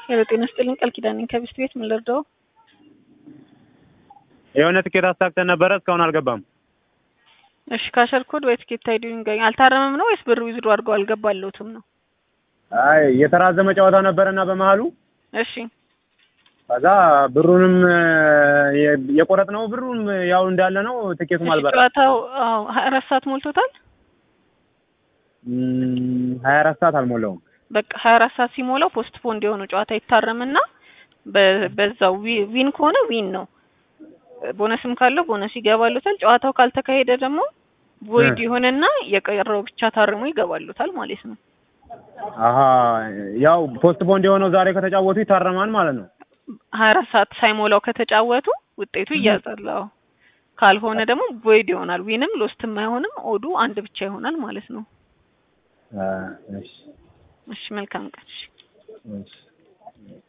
ሄሎ ጤና ይስጥልኝ ቃል ኪዳን ነኝ ከቢስት ቤት ምን ልርዳው? የሆነ ትኬት አሳክተን ነበረ እስካሁን አልገባም። እሺ ካሸር ኮድ ወይ ትኬት አይዲ ይንገኝ። አልታረመም ነው ወይስ ብር ዊዝድሮ አድርገው አልገባለሁትም ነው? አይ የተራዘመ ጨዋታ ነበረና በመሀሉ እሺ ከዛ ብሩንም የቆረጥነው ብሩም ያው እንዳለ ነው። ትኬቱም እሺ አልበራ ጨዋታው አዎ ሀያ አራት ሰዓት ሞልቶታል። ሀያ አራት ሰዓት አልሞላውም። በቃ ሀያ አራት ሰዓት ሲሞላው ፖስት ፖንድ የሆነው ጨዋታ ይታረምና በ- በዛው ዊ- ዊን ከሆነ ዊን ነው። ቦነስም ካለው ቦነስ ይገባሉታል። ጨዋታው ካልተካሄደ ደግሞ ቮይድ እ። ይሆንና የቀረው ብቻ ታርሞ ይገባሉታል ማለት ነው። አሀ ያው ፖስት ቦንድ የሆነው ዛሬ ከተጫወቱ ይታረማል ማለት ነው። ሀያ አራት ሰዓት ሳይሞላው ከተጫወቱ ውጤቱ ይያዛል። አዎ ካልሆነ ደግሞ ቮይድ ይሆናል። ዊንም ሎስትም አይሆንም። ኦዱ አንድ ብቻ ይሆናል ማለት ነው። አ፣ እሺ እሺ መልካም ቀን። እሺ እሺ